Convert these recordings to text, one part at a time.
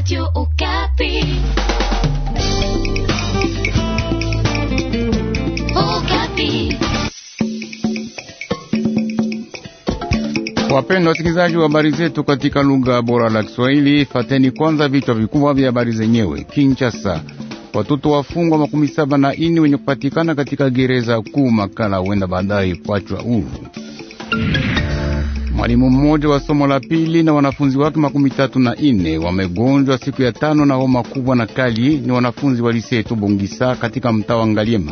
Radio Okapi. Okapi. Wapendwa wasikilizaji wa habari zetu katika lugha bora la Kiswahili, fateni kwanza vichwa vikubwa vya habari zenyewe. Kinshasa, watoto wafungwa makumi saba na ini wenye kupatikana katika gereza kuu Makala huenda baadaye kuachwa huru. Mwalimu mmoja wa somo la pili na wanafunzi wake makumi tatu na ine wamegonjwa siku ya tano na homa kubwa na kali. Ni wanafunzi wa lisetu Bongisa katika mtaa wa Ngaliema.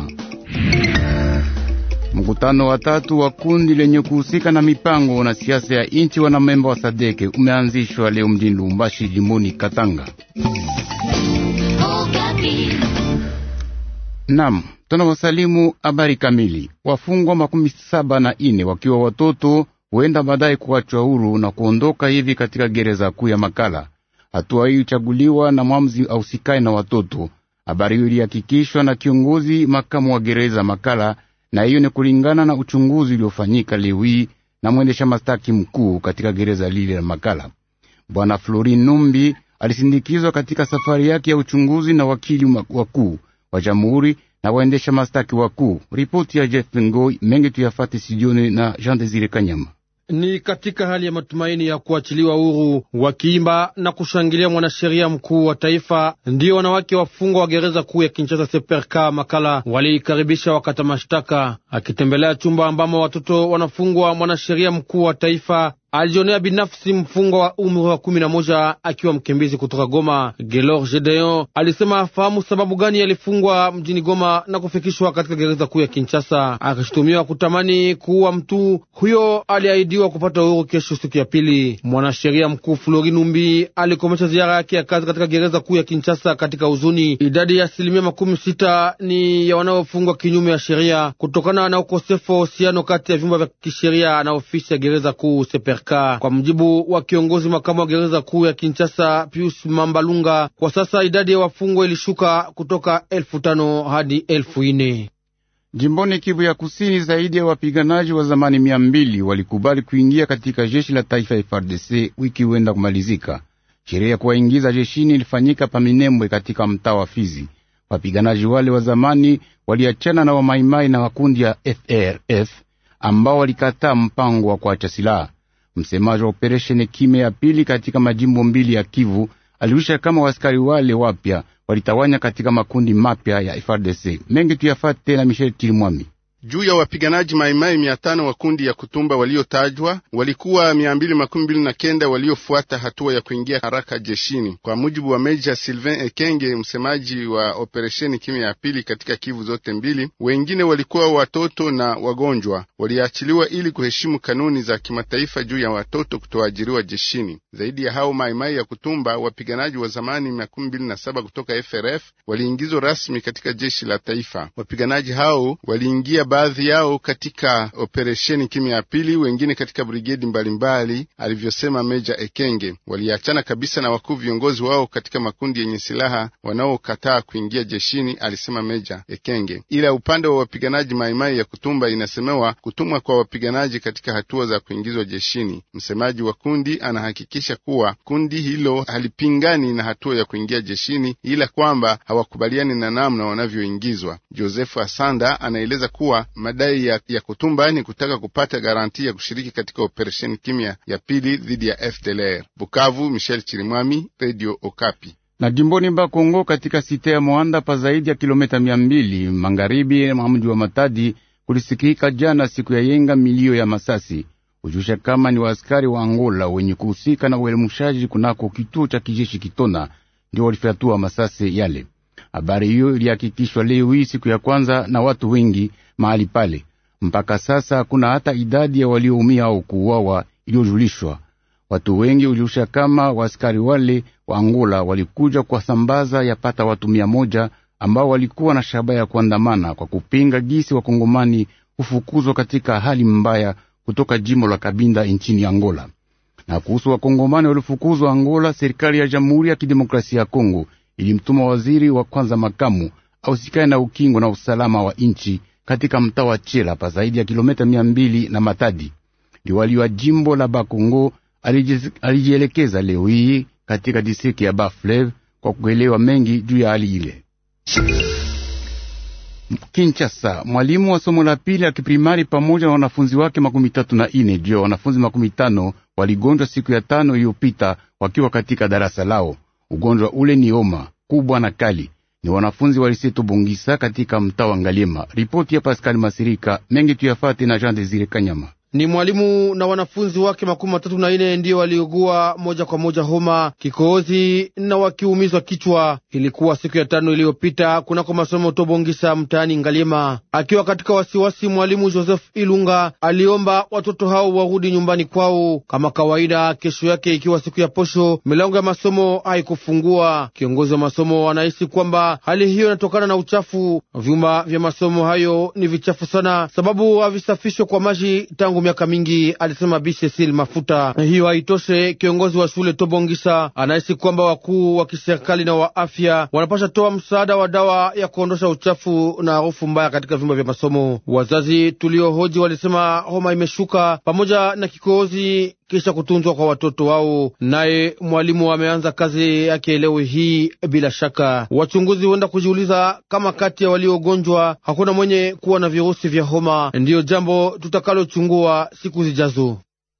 Mkutano wa tatu wa kundi lenye kuhusika na mipango na siasa ya inchi wanamemba wa Sadeke umeanzishwa leo mjini Lubumbashi, jimboni Katanga. Okapi. Nam, tunawasalimu habari kamili. Wafungwa makumi saba na ine wakiwa watoto huenda baadaye kuachwa huru na kuondoka hivi katika gereza kuu ya Makala. Hatua hii ichaguliwa na mwamuzi ausikae na watoto. Habari hiyo ilihakikishwa na kiongozi makamu wa gereza Makala, na hiyo ni kulingana na uchunguzi uliofanyika leo hii na mwendesha mastaki mkuu katika gereza lile la Makala. Bwana Florin Numbi alisindikizwa katika safari yake ya uchunguzi na wakili wakuu wa jamhuri na waendesha mastaki wakuu. Ripoti ya Jeff Ngoi mengi tuyafate sijioni na Jean Desire Kanyama. Ni katika hali ya matumaini ya kuachiliwa huru wakiimba na kushangilia mwanasheria mkuu wa taifa, ndiyo wanawake wafungwa wa gereza kuu ya Kinshasa Seperka Makala waliikaribisha wakata mashtaka. Akitembelea chumba ambamo watoto wanafungwa, mwanasheria mkuu wa taifa alijionea binafsi mfungwa wa umri wa kumi na moja akiwa mkimbizi kutoka Goma. Gelor Gedeon alisema afahamu sababu gani alifungwa mjini Goma na kufikishwa katika gereza kuu ya Kinshasa, akishutumiwa kutamani kuua mtu huyo. Aliahidiwa kupata uhuru kesho, siku ya pili. Mwanasheria mkuu Flori Numbi alikomesha ziara yake ya kazi katika gereza kuu ya Kinshasa katika huzuni. Idadi ya asilimia makumi sita ni ya wanaofungwa kinyume ya sheria kutokana na ukosefu wa uhusiano kati ya vyumba vya kisheria na ofisi ya gereza kuu Seper kwa mjibu wa kiongozi makamu wa gereza kuu ya Kinshasa Pius Mambalunga, kwa sasa idadi ya wafungwa ilishuka kutoka elfu tano hadi elfu ine. Jimboni Kivu ya Kusini, zaidi ya wapiganaji wa zamani mia mbili walikubali kuingia katika jeshi la taifa FARDC wiki huenda kumalizika. Sherehe ya kuwaingiza jeshini ilifanyika Paminembwe katika mtaa wa Fizi. Wapiganaji wale wa zamani waliachana na wamaimai na makundi ya FRF ambao walikataa mpango wa kuacha silaha. Msemaji wa operesheni kime ya pili katika majimbo mbili ya Kivu aliwisha kama waskari wale wapya walitawanya katika makundi mapya ya FARDC. Mengi tuyafate na Michel Chirimwami. Juu ya wapiganaji maimai mia tano wa kundi ya kutumba waliotajwa walikuwa mia mbili makumi mbili na kenda waliofuata hatua ya kuingia haraka jeshini, kwa mujibu wa Meja Sylvain Ekenge, msemaji wa operesheni kimya ya pili katika Kivu zote mbili. Wengine walikuwa watoto na wagonjwa, waliachiliwa ili kuheshimu kanuni za kimataifa juu ya watoto kutoajiriwa jeshini. Zaidi ya hao maimai ya kutumba, wapiganaji wa zamani makumi mbili na saba kutoka FRF waliingizwa rasmi katika jeshi la taifa. Wapiganaji hao waliingia baadhi yao katika operesheni kimya ya pili, wengine katika brigedi mbalimbali, alivyosema Meja Ekenge. Waliachana kabisa na wakuu viongozi wao katika makundi yenye silaha wanaokataa kuingia jeshini, alisema Meja Ekenge. Ila upande wa wapiganaji maimai ya kutumba inasemewa kutumwa kwa wapiganaji katika hatua za kuingizwa jeshini. Msemaji wa kundi anahakikisha kuwa kundi hilo halipingani na hatua ya kuingia jeshini, ila kwamba hawakubaliani na namna wanavyoingizwa. Josefu Asanda anaeleza kuwa madai ya, ya kutumba ni kutaka kupata garanti ya kushiriki katika operesheni kimya ya pili dhidi ya FDLR. Bukavu, Michel Chirimwami, Radio Okapi. Na jimboni Bakongo katika site ya Moanda pa zaidi ya kilomita mia mbili magharibi mwa mji wa Matadi kulisikika jana siku ya yenga milio ya masasi ujusha kama ni waaskari wa Angola wenye kuhusika na uelimushaji kunako kituo cha kijeshi Kitona ndio walifyatua masasi yale. Habari hiyo ilihakikishwa leo hii siku ya kwanza na watu wengi mahali pale. Mpaka sasa hakuna hata idadi ya walioumia au kuuawa iliyojulishwa. Watu wengi uliusha kama waaskari wale wa Angola walikuja kwa sambaza yapata watu mia moja ambao walikuwa na shabaha ya kuandamana kwa kupinga gisi wakongomani hufukuzwa katika hali mbaya kutoka jimbo la Kabinda nchini Angola. Na kuhusu wakongomani waliofukuzwa Angola, serikali ya Jamhuri ya Kidemokrasia ya Kongo ilimtuma waziri wa kwanza makamu ausikae na ukingo na usalama wa nchi katika mtaa wa Chela pa zaidi ya kilomita mia mbili na Matadi. Liwali wa jimbo la Bakongo alijielekeza leo hii katika distrikti ya Bas-Fleuve kwa kuelewa mengi juu ya hali ile. Kinshasa, mwalimu wa somo la pili la kiprimari pamoja na wanafunzi wake makumi tatu na ine juu ya wanafunzi makumi tano waligonjwa siku ya tano iliyopita wakiwa katika darasa lao. Ugonjwa ule ni homa kubwa na kali. Ni wanafunzi waliseto Bongisa katika mtaa wa Ngaliema. Ripoti ya Pascal Masirika mengi tuyafate na Jean Desire Kanyama. Ni mwalimu na wanafunzi wake makumi matatu na ine ndiyo waliugua moja kwa moja homa, kikohozi na wakiumizwa kichwa. Ilikuwa siku ya tano iliyopita kunako masomo Tobongisa mtaani Ngaliema. Akiwa katika wasiwasi, mwalimu Joseph Ilunga aliomba watoto hao warudi nyumbani kwao kama kawaida. Kesho yake ikiwa siku ya posho, milango ya masomo haikufungua. Kiongozi wa masomo anahisi kwamba hali hiyo inatokana na uchafu. Vyumba vya masomo hayo ni vichafu sana, sababu havisafishwe kwa maji tangu miaka mingi, alisema Bi Cecil Mafuta. Hiyo haitoshe, kiongozi wa shule Tobongisa anahisi kwamba wakuu wa kiserikali na wa afya wanapasha toa msaada wa dawa ya kuondosha uchafu na harufu mbaya katika vyumba vya masomo. Wazazi tuliohoji walisema homa imeshuka pamoja na kikohozi kisha kutunzwa kwa watoto wao. Naye mwalimu ameanza kazi yake leo hii. Bila shaka, wachunguzi huenda kujiuliza kama kati ya waliogonjwa hakuna mwenye kuwa na virusi vya homa. Ndiyo jambo tutakalochungua siku zijazo.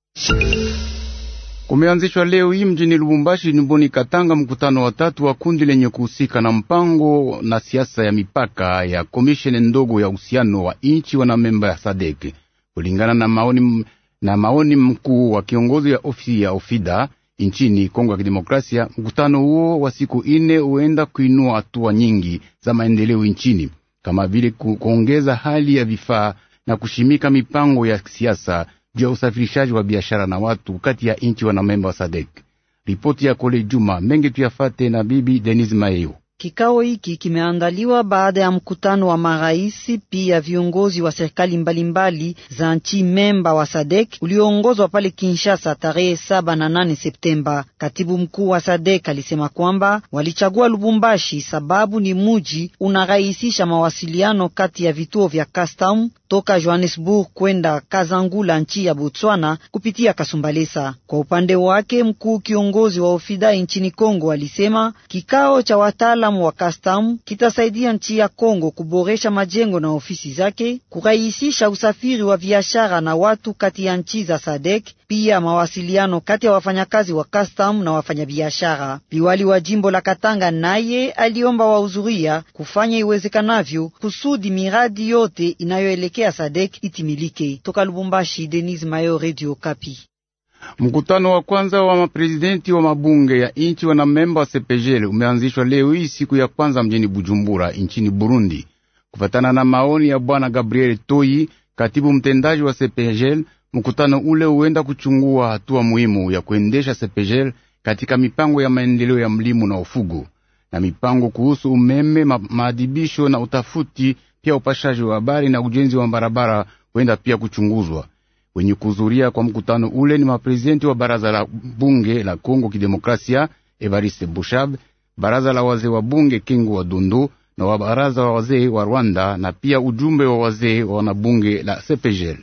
Kumeanzishwa leo hii mjini Lubumbashi, jimboni Katanga, mkutano wa tatu wa kundi lenye kuhusika na mpango na siasa ya mipaka ya komisheni ndogo ya uhusiano wa inchi wanamemba ya Sadek kulingana na maoni na maoni mkuu wa kiongozi ya ofisi ya ofida nchini Kongo ya Kidemokrasia. Mkutano huo wa siku ine huenda kuinua hatua nyingi za maendeleo nchini kama vile kuongeza hali ya vifaa na kushimika mipango ya siasa juu ya usafirishaji wa biashara na watu kati ya nchi wanamemba wa Sadek. Ripoti ya Kole Juma mengi tuyafate na bibi Denise Mayo. Kikao hiki kimeandaliwa baada ya mkutano wa maraisi pia viongozi wa serikali mbalimbali za nchi memba wa Sadek ulioongozwa pale Kinshasa tarehe saba na nane Septemba. Katibu mkuu wa Sadek alisema kwamba walichagua Lubumbashi sababu ni muji unarahisisha mawasiliano kati ya vituo vya custom toka Johannesburg kwenda Kazangula nchi ya Botswana kupitia Kasumbalesa. Kwa upande wake, mkuu kiongozi wa ofida nchini Kongo alisema kikao cha wataalamu wa custom kitasaidia nchi ya Kongo kuboresha majengo na ofisi zake, kurahisisha usafiri wa biashara na watu kati ya nchi za SADC, pia mawasiliano kati ya wafanyakazi wa custom na wafanyabiashara. Liwali wa jimbo la Katanga naye aliomba wahudhuria kufanya iwezekanavyo kusudi miradi yote inayoelekea Sadek itimilike. Toka Lubumbashi, Denis Mayo, Radio Kapi. Mkutano wa kwanza wa maprezidenti wa mabunge ya inchi wanamemba wa CPGL umeanzishwa leo hii siku ya kwanza mjini Bujumbura nchini Burundi, kufatana na maoni ya bwana Gabriel Toyi, katibu mtendaji wa CPGL. Mkutano ule huenda kuchungua hatua muhimu ya kuendesha CPGL katika mipango ya maendeleo ya mlimo na ufugo na mipango kuhusu umeme, ma maadibisho na utafuti, pia upashaji wa habari na ujenzi wa barabara huenda pia kuchunguzwa. Wenye kuhudhuria kwa mkutano ule ni maprezidenti wa baraza la bunge la Kongo Kidemokrasia Evariste Bushab, baraza la wazee wa bunge Kingu wa Dundu na wa baraza wa wazee wa Rwanda na pia ujumbe wa wazee wa wanabunge la CPGL.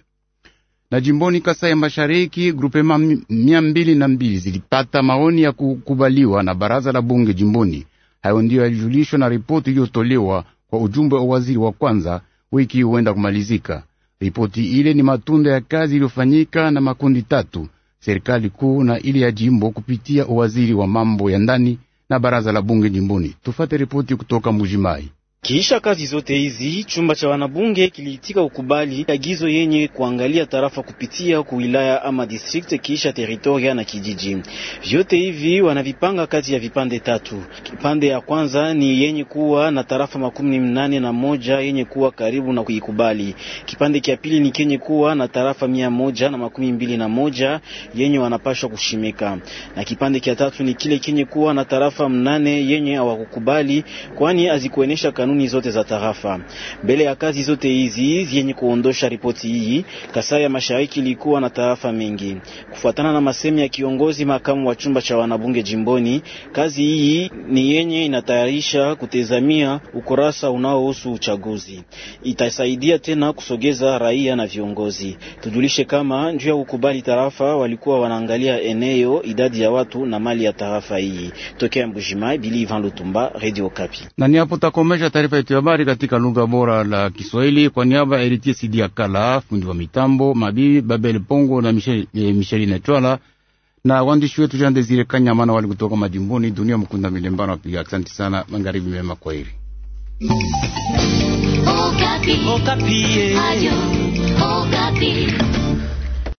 Na jimboni Kasai ya Mashariki, grupema mia mbili na mbili zilipata maoni ya kukubaliwa na baraza la bunge jimboni. Hayo ndiyo yalijulishwa na ripoti iliyotolewa kwa ujumbe wa waziri wa kwanza wiki huenda kumalizika. Ripoti ile ni matunda ya kazi iliyofanyika na makundi tatu, serikali kuu na ile ya jimbo kupitia uwaziri wa mambo ya ndani na baraza la bunge jimboni. Tufate ripoti kutoka Mujimai. Kiisha kazi zote hizi, chumba cha wanabunge kiliitika ukubali agizo yenye kuangalia tarafa kupitia kuwilaya ama district kiisha teritoria na kijiji. Vyote hivi wanavipanga kati ya vipande tatu. Kipande ya kwanza ni yenye kuwa na tarafa makumi mnane na moja yenye kuwa karibu na kuikubali. Kipande kia pili ni kenye kuwa na tarafa mia moja na makumi mbili na moja yenye wanapashwa kushimika, na kipande kia tatu ni kile kenye kuwa na tarafa mnane yenye hawakukubali kwani azikuenesha kanuni kanuni zote za tarafa. Mbele ya kazi zote hizi zenye kuondosha ripoti hii, Kasai ya Mashariki ilikuwa na tarafa mengi. Kufuatana na masemi ya kiongozi makamu wa chumba cha wanabunge jimboni, kazi hii ni yenye inatayarisha kutezamia ukurasa unaohusu uchaguzi. Itasaidia tena kusogeza raia na viongozi. Tujulishe kama njuu ya kukubali tarafa walikuwa wanaangalia eneo, idadi ya watu na mali ya tarafa hii. Tokea Mbujimai, Bili Ivan Lutumba, Radio Kapi. Na ni hapo takomesha taarifa yetu ya habari katika lugha bora la Kiswahili kwa niaba ya Eritie Sidi Akala, fundi wa mitambo Mabibi Babel Pongo na Michel, eh, Micheline Twala na waandishi wetu Jean Desire Kanyamana wali kutoka majimboni. Dunia Mkunda Milembano wapiga asante sana. Magharibi mema, kwaheri. Okapi. Okapi. Radio Okapi.